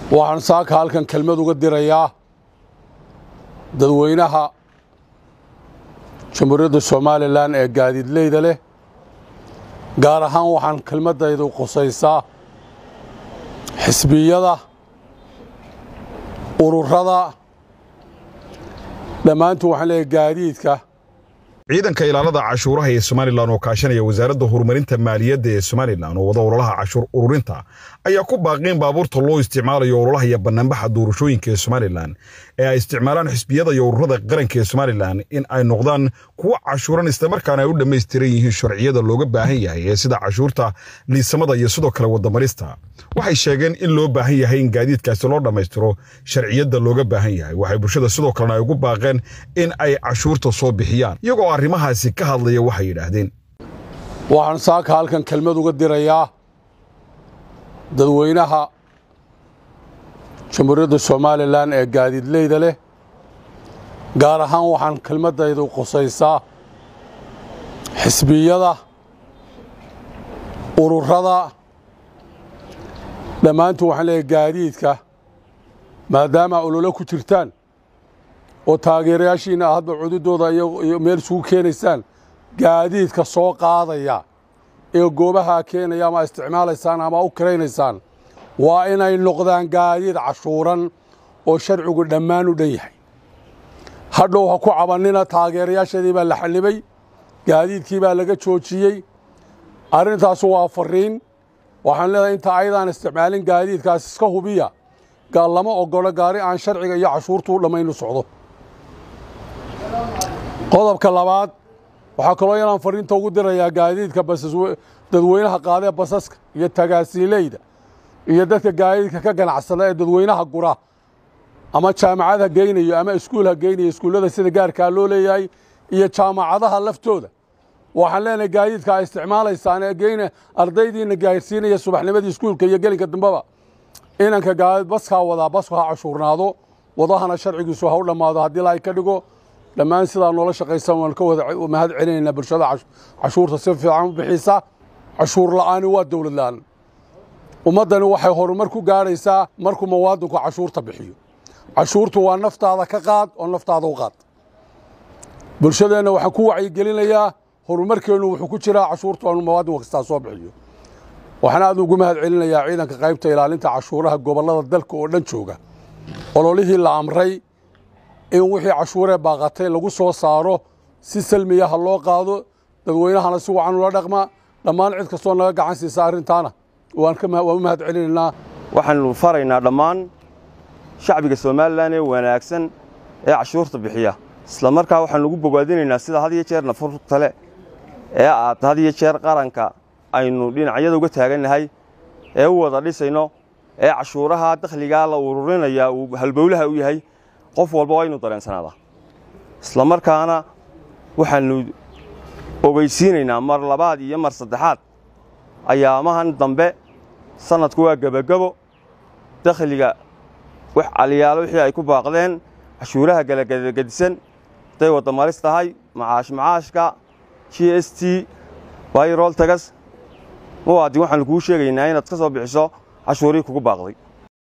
waxaan saaka halkan kelmad uga dirayaa dadweynaha jamhuuriyadda somalilan ee gaadiidleyda leh gaar ahaan waxaan kelmaddaydu qusaysaa xisbiyada ururada dhammaantu waxaan leeyahay gaadiidka ciidanka ilaalada cashuuraha ee somalilan oo kaashanaya wasaaradda horumarinta maaliyadda ee somalilan oo wada ololaha cashuur ururinta ayaa ku baaqeen baabuurta loo isticmaalayo ololaha iyo bannaanbaxa doorashooyinka ee somalilan ee ay isticmaalaan xisbiyada iyo ururada qaranka ee somalilan in ay noqdaan kuwo cashuuran islamarkaana ay u dhammaystiran yihiin sharciyada looga baahan yahay ee sida cashuurta liisamada iyo sidoo kale wadamarista waxay sheegeen in loo baahan yahay in gaadiidkaasi loo dhammaystiro sharciyadda looga baahan yahay waxay bulshada sidoo kalena ay ugu baaqeen in ay cashuurta soo bixiyaan iyagoo arrimahaasi ka hadlaya waxay yidhaahdeen waxaan saaka halkan kelmad uga dirayaa dadweynaha jamhuuriyadda somalilan ee gaadiidleyda leh gaar ahaan waxaan kelmaddaydu qusaysaa xisbiyada ururada dhammaantu waxaan leeyahay gaadiidka maadaama ololo ku jirtaan oo taageerayaashiina hadba cududooda iyo meel isugu keenaysaan gaadiidka soo qaadaya ee goobaha keenaya ama isticmaalaysaan ama u kiraynaysaan waa inay noqdaan gaadiid cashuuran oo sharcigu dhammaan u dhan yahay hadhow ha ku cabannina taageerayaashadii baa la xallibay gaadiidkii baa laga joojiyey arrintaasu waa farriin waxaan leedahay inta ayadaan isticmaalin gaadiidkaas iska hubiya lama ogolo gaari aan sharciga iyo cashuurtu u dhammaynu socdo qodobka labaad waxaa kaloo inaan fariinta ugu dirayaa gaadiidka dadweynaha qaadee basaska iyo tagaasiileyda iyo dadka gaadiidka ka ganacsada ee dadweynaha gura ama jaamacad ha geynayo ama iskuul ha geynayo iskuullada sida gaarkaa loo leeyahay iyo jaamacadaha laftooda waxaan leenahay gaadiidka ay isticmaalaysaan ee geyna ardaydiina gaarsiinaya subaxnimadii iskuulka iyo gelinka dambeba inanka gaadiid baskaa wadaa basku ha cashuurnaado wadahana sharcigiisu ha u dhammaado haddii la ay ka dhigo dhammaan sidaa noola shaqaysan waan ka wada mahad celinaynaa bulshada cashuurta si fiican u bixisa cashuur la'aani waa dowlad la'aan ummaddani waxay horumar ku gaadhaysaa markuu muwaadinku cashuurta bixiyo cashuurtu waa naftaada ka qaad oo naftaada u qaad bulshadeenna waxaan ku wacyigelinayaa horumarkeennu wuxuu ku jiraa cashuurtu aanu muwaadin kastaa soo bixiyo waxaan aad ugu mahad celinayaa ciidanka qaybta ilaalinta cashuuraha gobollada dalka oo dhan jooga ololihii la amray in wixii cashuuree baaqatay lagu soo saaro si salmiya ha loo qaado dadweynahana si wacan ula dhaqma dhammaan cid kastoo naga gacan siisa arrintaana waan u mahad celinaynaa waxaannu faraynaa dhammaan shacbiga somalilan ee wanaagsan ee cashuurta bixiya isla markaa waxaannu ugu bogaadinaynaa sida had iyo jeer nafurtale ee aad had iyo jeer qaranka aynu dhinacyada uga taagannahay ee u wada dhisayno ee cashuuraha dakhligaa la ururinaya uu halbowlaha u yahay qof walba waa inu dareensanaada isla markaana waxaannu ogeysiinaynaa mar labaad iyo mar saddexaad ayaamahan dambe sannadku waa gebagebo dakhliga wax aliyaalo wixii ay ku baaqdeen cashuuraha galagadagadisan hadday wadamaris tahay macaash macaashka g s t bayrol tagas muwaadin waxaannu kuu sheegaynaa inaad ka soo bixiso cashuurihii kugu baaqday